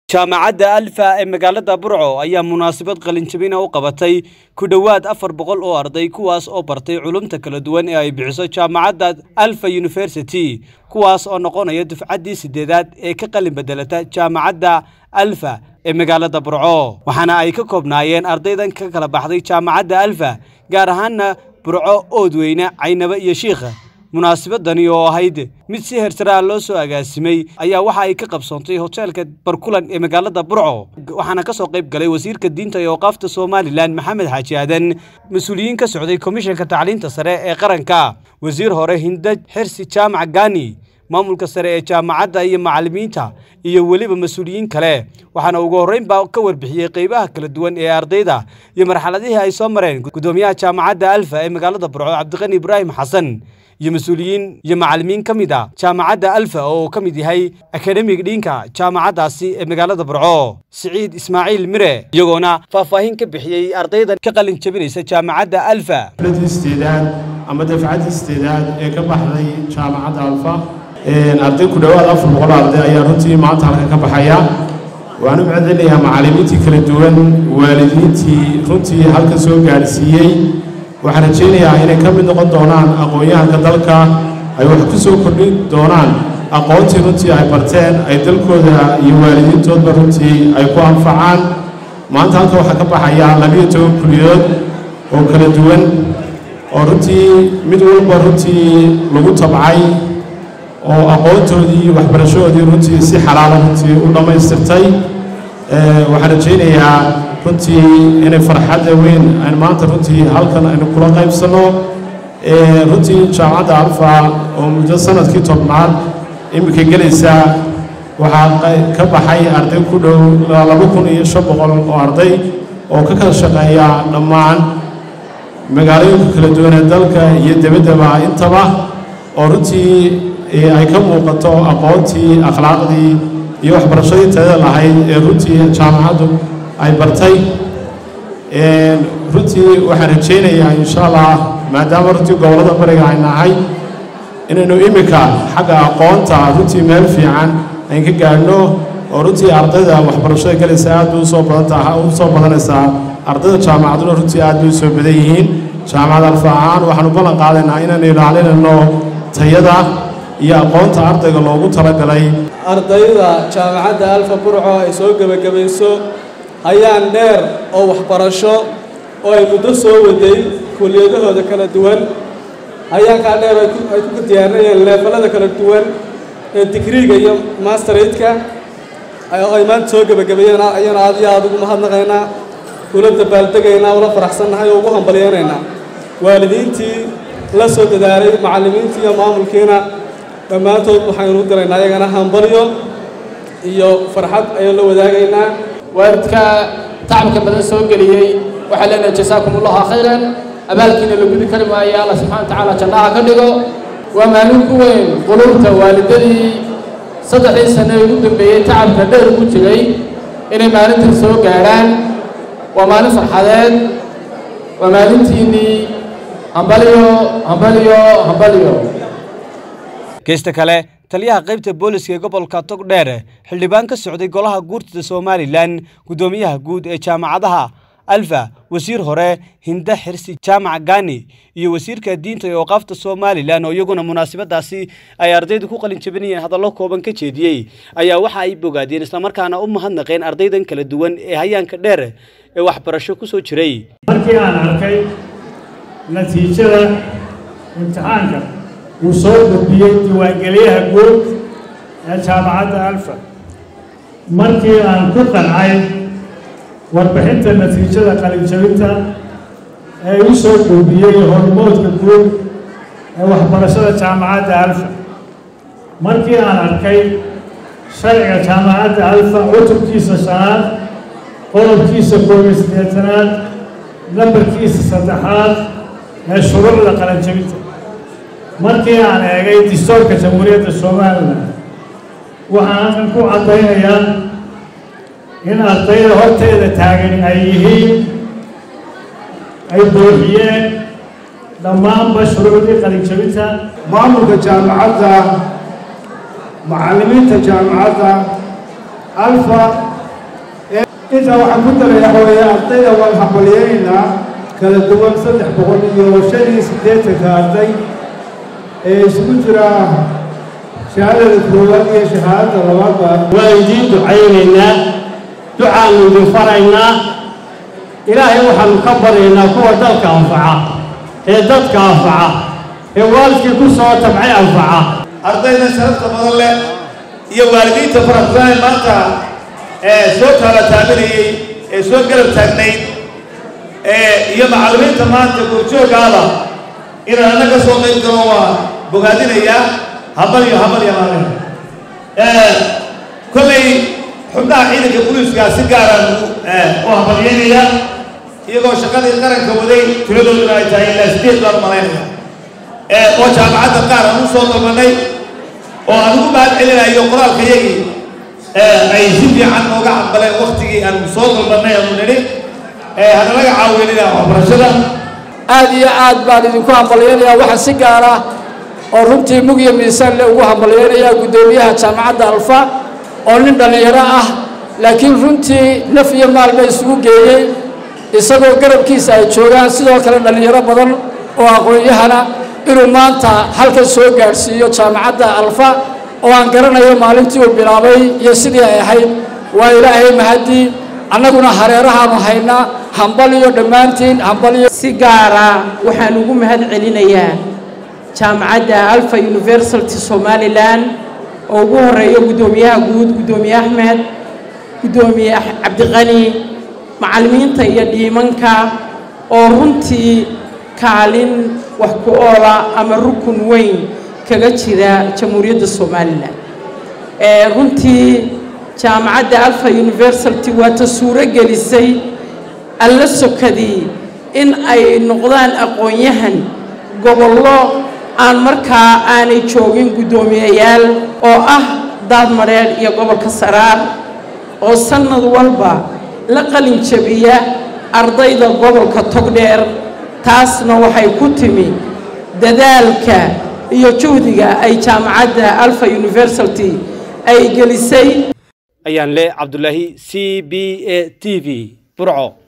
jaamacadda alfa ee magaalada burco ayaa munaasabad qalinjabina u qabatay ku dhowaad afar boqol oo arday kuwaas oo bartay culumta kala duwan ee ay bixiso jaamacadda alfa university kuwaas oo noqonaya dufcaddii sideedaad ee ka qalin bedelata jaamacadda alfa ee magaalada burco waxaana ay ka koobnaayeen ardaydan ka kala baxday jaamacadda alfa gaar ahaana burco oodweyne caynaba iyo shiikha munaasabadani oo ahayd mid si hersaraa loo soo agaasimay ayaa waxa ay ka qabsoontay hoteelka barkulan ee magaalada burco waxaana ka soo qayb galay wasiirka diinta iyo awqaafta somalilan maxamed xaaji aadan mas-uuliyiin ka socday komishanka tacliinta sare ee qaranka wasiir hore hindaj xirsi jaamac gani maamulka sare ee jaamacadda iyo macallimiinta iyo weliba mas-uuliyiin kale waxaana ugu horreynbaa ka warbixiyey qeybaha kala duwan ee ardayda iyo marxaladihii ay soo mareen gudoomiyaha jaamacadda alfa ee magaalada burco cabdiqani ibraahim xasan iyo mas-uuliyiin iyo macallimiin ka mid a jaamacadda alfa oo uu ka mid yahay akademig dhiinka jaamacaddaasi ee magaalada burco siciid ismaaciil mire iyagoona faahfaahin ka bixiyey ardaydan ka qalin jabinaysa jaamacadda alfa isteedaad ama dafcaddii isteedaad ee ka baxday jaamacadda alfa arday ku dhowaad afar boqol arday ayaa runtii maanta halka ka baxaya waan u macdinayaa macallimiintii kala duwan waalidiintii runtii halka soo gaadhsiiyey waxaan rajaynayaa inay ka mid noqon doonaan aqoon-yahanka dalka ay wax ku soo kordhin doonaan aqoontii runtii ay barteen ay dalkooda iyo waalidiintoodba runtii ay ku anfacaan maanta halka waxaa ka baxaya labiyo toban kuliyood oo kala duwan oo runtii mid walba runtii lagu tabcay oo aqoontoodii waxbarashadoodii runtii si xalaala runtii u dhammaystirtay waxaan rajaynayaa runtii inay farxadda weyn aynu maanta runtii halkan aynu kula qaybsanno runtii jaamacadda alfa oo muddo sanadkii tobnaad iminka gelaysa waxaa ka baxay arday ku dhow laba kun iyo shan boqol oo arday oo ka kala shaqeeya dhammaan magaalooyinka kala duwan ee dalka iyo debaddaba intaba oo runtii ay ka muuqato aqoontii akhlaaqdii iyo waxbarashadii tayada lahayd ee runtii jaamacaddu ay bartay runtii waxaan rajaynayaa insha allah maadaama runtii gobollada bariga ay nahay inaynu iminka xagga aqoonta runtii meel fiican ayn ka gaadhno oo runtii ardayda waxbarashada galaysa aad bay usoo badantaa u soo badanaysaa ardayda jaamacaduna runtii aad bay usoo badan yihiin jaamacad alfa ahaan waxaanu ballan qaadaynaa inaynu ilaalinayno tayada iyo aqoonta ardayga loogu talagalay ardayda jaamacadda alfa burco ay soo gebagabayso hayaan dheer oo waxbarasho oo ay muddo soo waday kuliyadahooda kala duwan hayaankaa dheer ay ku diyaarinayeen leefallada kala duwan ee digriiga iyo masteradka oo ay maanta soo gebagabeeyeen ayana aad iyo aad ugu mahadnaqaynaa ula dabaaldegaynaa ula faraxsannahay oo ugu hambalyeynaynaa waalidiintii la soo dadaalay macallimiintii iyo maamulkiina dhammaantood waxaynu u diraynaa ayagana hambalyo iyo farxad ayaan la wadaagaynaa waalidka tacabka badan soo geliyey waxaa leenahay jasaakum allahu khayran abaalkiina la gudi kari maayo alla subxana wa tacaala jannaha ka dhigo waa maalin ku weyn quluubta waalidadii saddexdii sane ee ugu dambeeyey tacabka dheer ugu jiray inay maalintan soo gaadhaan waa maalin farxadeed waa maalintiinnii hambalyo hambalyo hambalyo geesta kale taliyaha qaybta booliska ee gobolka togdheer xildhibaan ka socday golaha guurtida somalilan guddoomiyaha guud ee jaamacadaha alfa wasiir hore hinda xirsi jaamac gani iyo wasiirka diinta iyo awqaafta somalilan oo iyaguna munaasabadaasi ay ardaydu ku qalin jabinayeen hadallo kooban ka jeediyey ayaa waxa ay bogaadeen islamarkaana u mahadnaqeen ardaydan kala duwan ee hayaanka dheer ee waxbarasho ku soo jiray markii aan arkay natiijada imtixaanka uu soo gudbiyey diiwaangeliyaha guud ee jaamacadda alfa markii aan ku qancay warbixinta natiijada qalinjabinta ee u soo gudbiyey hormoodka guud ee waxbarashada jaamacadda alfa markii aan arkay sharciga jaamacadda alfa cutubkiisa shanaad qodobkiisa koob iyo siddeetanaad nambarkiisa saddexaad ee shuruucda qalinjabinta markii aan eegay distoorka jamhuuriyadda somalilan waxaan halkan ku caddaynayaa in ardayda horteeda taagan ay yihiin ay buuxiyeen dhammaanba shuruucdii qalinjabinta maamulka jaamacadda macallimiinta jaamacadda alfa intaa waxaan ku daraya hooye ardayda waan hambaliyaynaynaa kala duwan saddex boqol iyo shan iyo siddeetanka arday ee isugu jira shahaadada koowaad iyo shahaadada labaadba waa idiin ducaynaynaa ducaannu idin faraynaa ilaahay waxaannu ka baryaynaa kuwa dalka anfaca ee dadka anfaca ee waalidkii ku soo tabcay anfaca ardayda sharafta badan leh iyo waalidiinta faraxsanay maanta ee soo taala taabanayey ee soo garab taagnayd ee iyo macallimiinta maanta goorjooggaada inaan anna ka soo qayb galo waa bogaadinayaa habal iyo habal iyo maalin kollay xubnaha ciidanka booliiskaa si gaaraan u hambalyaynayaa iyagoo shaqadii qaranka waday tiradooduna ay tahay ilaa sideed baan malaynaya oo jaamacadda qaar aan u soo dalbanay oo aan ugu mahad celinayo qoraalka yagii ay si fiican nooga cambaleen waktigii aan soo dalbannay aanu nidhi hana laga caawinina waxbarashada aad iyo aad baan idinku hambalyaynayaa waxaa si gaar ah oo runtii mug iyo miisaan le ugu hambalyaynayaa guddoomiyaha jaamacadda alfa oo nin dhallinyaro ah laakiin runtii naf iyo maalba isugu geeyey isagoo garabkiisa ay joogaan sidoo kale dhallinyaro badan oo aqoon-yahana inuu maanta halkan soo gaadhsiiyo jaamacadda alfa oo aan garanayo maalintii uu bilaabay iyo sidii ay ahayd waa ilaahay mahadii annaguna hareerahaanu haynaa hambal iyo dhammaantiin hambal iyo si gaara waxaan ugu mahad celinayaa jaamacadda alfa university somalilan oo ugu horeeyo guddoomiyaha guud guddoomiye axmed guddoomiye cabdiqani macallimiinta iyo dhiimanka oo runtii kaalin wax ku oola ama rukun weyn kaga jira jamhuuriyadda somalilan runtii jaamacadda alfa university waa ta suuro gelisay alla sokadii in ay noqdaan aqoon-yahan gobollo aan markaa aanay joogin guddoomiyayaal oo ah daadmadheedh iyo gobolka saraar oo sannad walba la qalin jabiya ardayda gobolka togdheer taasna waxay ku timi dadaalka iyo juhdiga ay jaamacadda alfa university ay gelisay ayaan le cabdulaahi c b a t v burco